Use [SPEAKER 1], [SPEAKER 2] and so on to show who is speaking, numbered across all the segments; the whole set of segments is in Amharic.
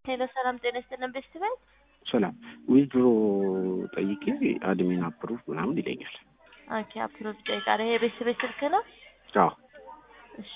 [SPEAKER 1] ሄሎ ሰላም ጤና ይስጥልን ቤስት ቤት
[SPEAKER 2] ሰላም ዊዝድሮ ጠይቄ አድሚን አፕሩቭ ምናምን ይለኛል።
[SPEAKER 1] ኦኬ አፕሮቭ ይጠይቃል። ይሄ የቤስት ቤት ስልክ ነው?
[SPEAKER 2] አዎ
[SPEAKER 1] እሺ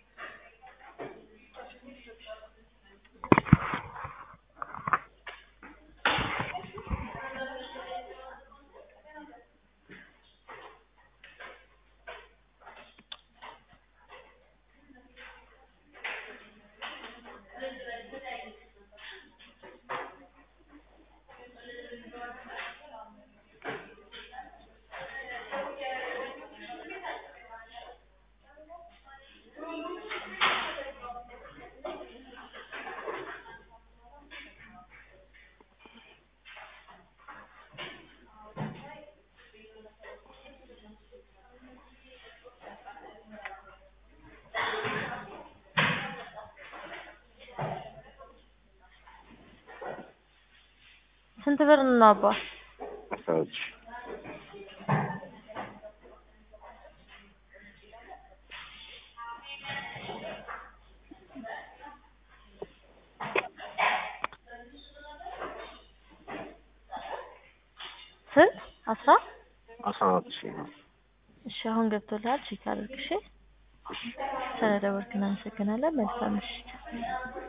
[SPEAKER 1] ስንት ብር ነው አባ?
[SPEAKER 2] አስራ ሁለት ሺህ
[SPEAKER 1] ስንት አስራ
[SPEAKER 2] አስራ አራት ሺህ ነው።
[SPEAKER 1] እሺ አሁን ገብቶልሃል ቼክ አድርግ እሺ ስለደወልክ እናመሰግናለን መልካም ምሽት